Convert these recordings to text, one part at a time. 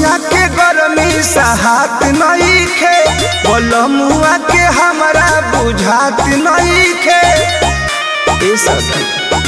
जवनिया के गरमी सहात नहीं खे बलमुआ के हमरा बुझात नहीं खे ए सखी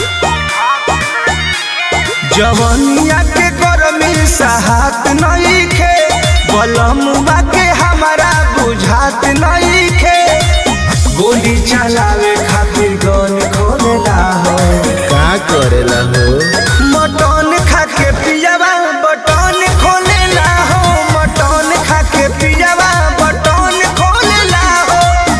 जवनिया के गरमी सहात नहीं खे बलमुआ के हमरा बुझात नहीं खे गोली चलावे खातिर गन खोलेला हो का करेला हो मटन खा के पियावा बटन खोलेला हो मटन खा के पियावा बटन खोलेला हो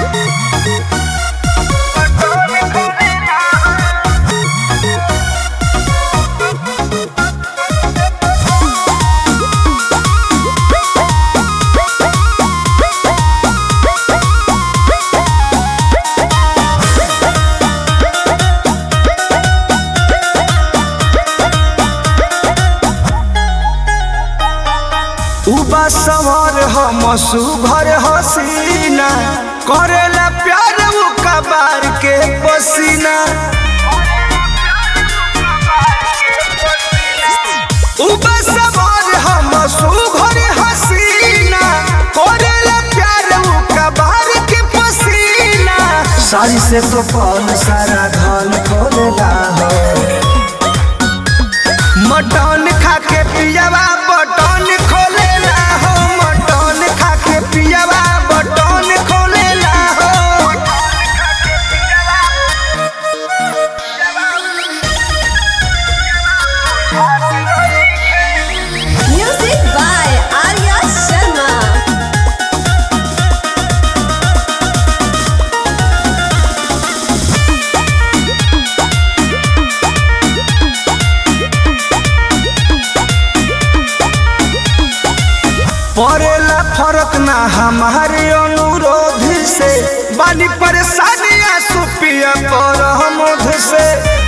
उबा सवार हम सुभर हसीना करेला प्यार उ कबार के पसीना उबा सवार हम सुभर हसीना करेला प्यार उ कबार के पसीना सारी से तो पल सारा धन खोलेला हो मटन खा के पियावा बटन खोलेला हो मटन खा के पियावा बटन खोलेला हो Music by Arya Sharma. पड़ेला फरक ना हमारे अनुरोध से बानी परेशानियां सुपिया पर हम से